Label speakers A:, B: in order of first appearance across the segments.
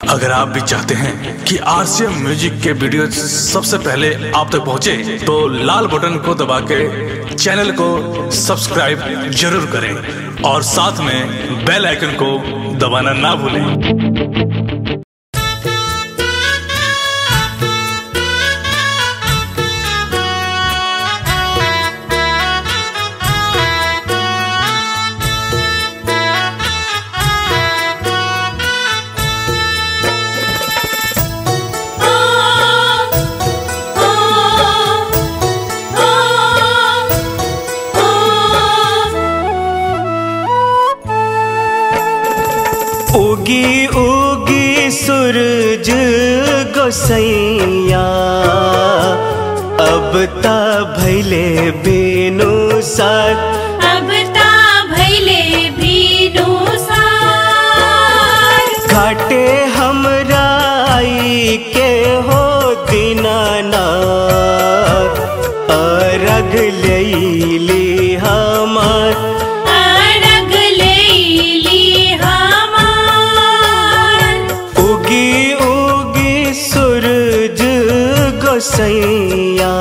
A: अगर आप भी चाहते हैं कि आरसीएम म्यूजिक के वीडियो सबसे पहले आप तक पहुंचे, तो लाल बटन को दबा के चैनल को सब्सक्राइब जरूर करें और साथ में बेल आइकन को दबाना ना भूलें
B: उगी उगी सूरज गोसैया अब ता भैले बेनु साथ
C: अब ता भैले भीनु सार
B: घाटे हमरा आई के हो दीनाना अरग लैली हमार
C: अरग लेली हमार
B: उगी उगी सूरज गोसैया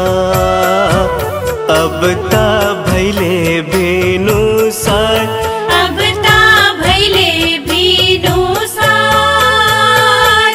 B: अब ता भैले बेनु सार
C: अब ता भैले भीनु सार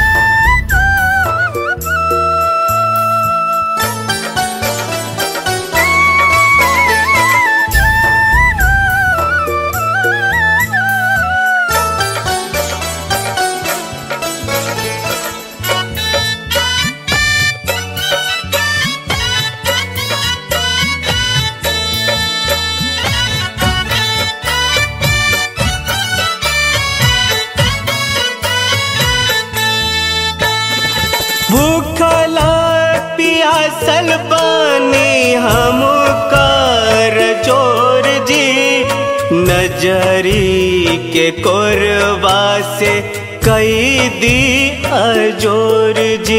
B: भूखला पियासल बानी हम कर जोर जी नजरी के कोरबा से कई दी अजोर जी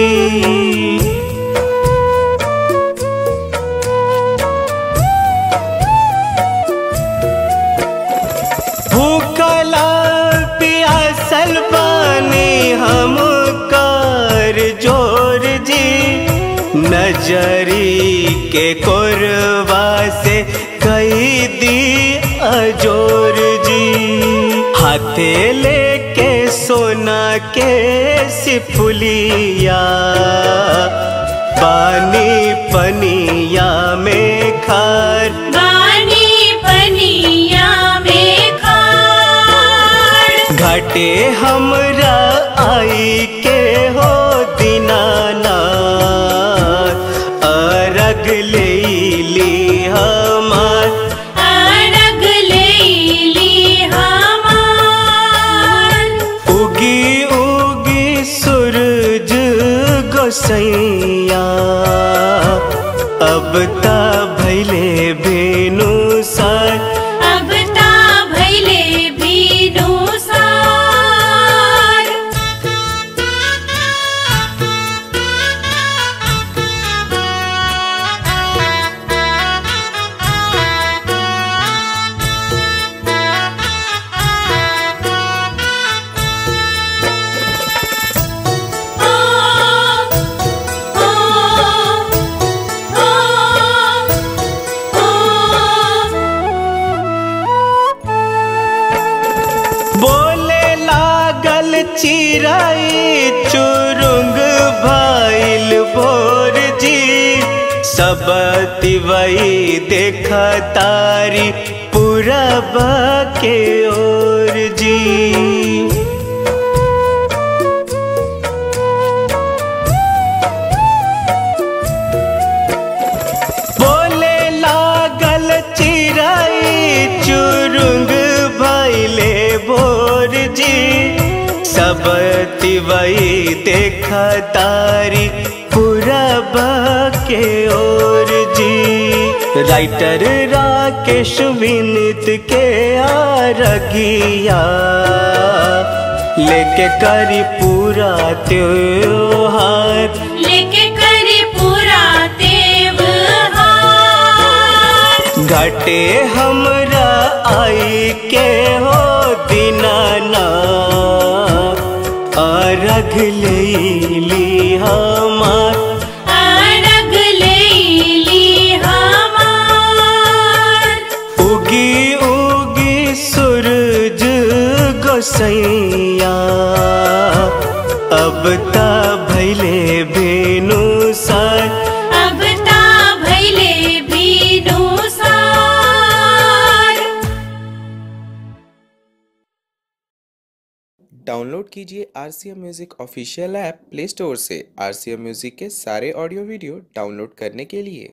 B: भूखला पियासल बानी हम कर जोर जी नजरी के कोरबा से कई दी अजोर जी हाथे लेके सोना के सिपुलिया पानी पनिया में खार
C: बानी पनिया में खार
B: घाटे हमरा आई के हो दीनाना अरग लेली हमार
C: अरग लेली हमार
B: उगी उगी सूरज गोसैया अब ता भैले बेनु सार
C: अब ता भैले भीनु सार ओ ओ ओ
B: बोले लागल चिराई चुरुंग भाइल भोर जी सब तिवई देख तारी पूरब के ओर जी बोले लागल चिराई चुरुंग भैले भोर जी सब तिवई देख तारी पूरब के ओर जी राइटर राकेश विनित के आरगिया लेके करी पूरा त्योहार
C: लेके करी पूरा देव
B: घटे हमरा आई के हो दीनाना आरघ लेली हमार
C: आरग लेली हमार
B: उगी उगी सूरज गोसैया अब ता भैले बेनु सार
C: अब ता भैले बीनु सार
D: डाउनलोड कीजिए R C M music official app play store से आर सी एम म्यूज़िक के सारे ऑडियो वीडियो डाउनलोड करने के लिए